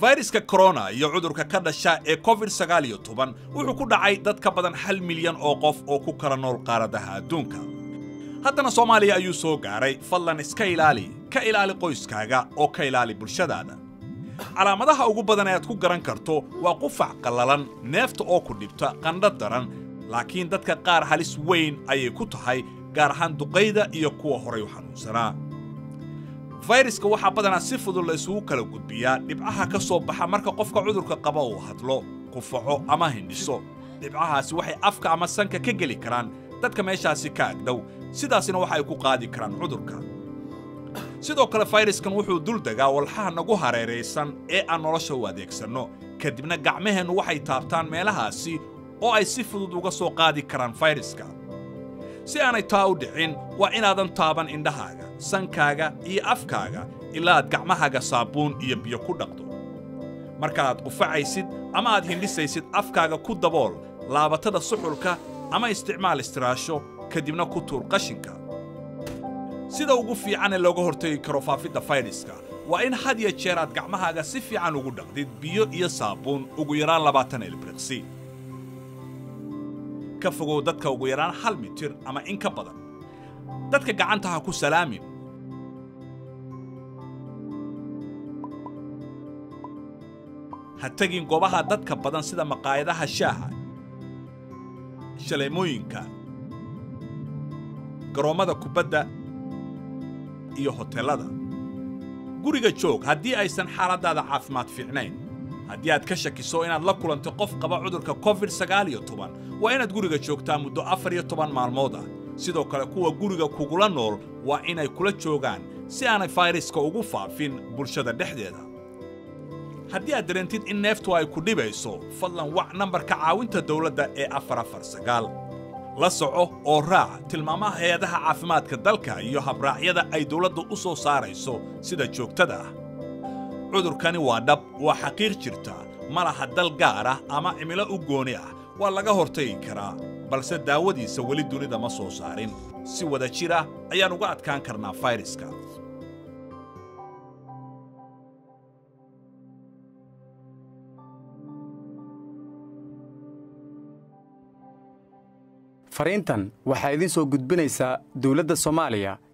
fayraska korona iyo cudurka ka dhasha ee covid sagaal iyo toban wuxuu ku dhacay dad ka badan hal milyan oo qof oo ku kala nool qaaradaha adduunka haddana soomaaliya ayuu soo gaaray fadlan iska ilaali ka ilaali qoyskaaga oo ka ilaali bulshadaada calaamadaha ugu badan ee aad ku garan karto waa qufac qallalan neefta oo ku dhibta qandho daran laakiin dadka qaar halis weyn ayay ku tahay gaar ahaan duqayda iyo kuwa horay u xanuunsanaa fayraska waxaa badanaa si fudud la isugu kala gudbiyaa dhibcaha ka soo baxa marka qofka cudurka qaba uu hadlo qufaco ama hindhiso dhibcahaasi waxay afka ama sanka ka geli karaan dadka meeshaasi ka agdhow sidaasina waxa ay ku qaadi karaan cudurka sidoo kale fayraskan wuxuu dul degaa walxaha nagu hareeraysan ee aan nolosha u adeegsanno kadibna gacmaheennu waxay taabtaan meelahaasi oo ay si fudud uga soo qaadi karaan fayraska si aanay taa u dhicin waa inaadan taaban indhahaaga sankaaga iyo afkaaga ilaa aad gacmahaaga saabuun iyo biyo ku dhaqdo marka aad qufacaysid ama aad hindhisaysid afkaaga ku dabool laabatada suxulka ama isticmaal istiraasho kadibna ku tuur qashinka sida ugu fiican ee looga hortagi karo faafidda fayraska waa in had ya jeer aad gacmahaaga si fiican ugu dhaqdid biyo iyo saabuun ugu yaraan labaatan ilbriqsi ka fogow dadka ugu yaraan hal mitir ama in ka badan dadka gacanta ha ku salaamin ha tegin goobaha dadka badan sida maqaayadaha shaaha shaleemooyinka garoommada kubadda iyo hoteellada guriga joog haddii aysan xaaladdaada caafimaad fiicnayn haddii aad ka shakiso inaad la kulanto qof qaba cudurka covid sagaal iyo toban waa inaad guriga joogtaa muddo afar iyo toban maalmood ah sidoo kale kuwa guriga kugula nool waa inay kula joogaan si aanay fayraska ugu faafin bulshada dhexdeeda haddii aad dareentid in neeftu ay ku dhibayso fadlan wac nambarka caawinta dawladda ee afar afar sagaal la soco oo raac tilmaamaha hay-adaha caafimaadka dalka iyo habraacyada ay dawladdu u soo saarayso sida joogtada ah cudurkani waa dhab waa xaqiiq jirta ma laha dal gaar ah ama cimilo u gooni ah waa laga hortagi karaa balse daawadiisa weli dunida ma soo saarin si wada jir ah ayaan uga adkaan karnaa fayraska fariintan waxaa idiin soo gudbinaysaa dawladda soomaaliya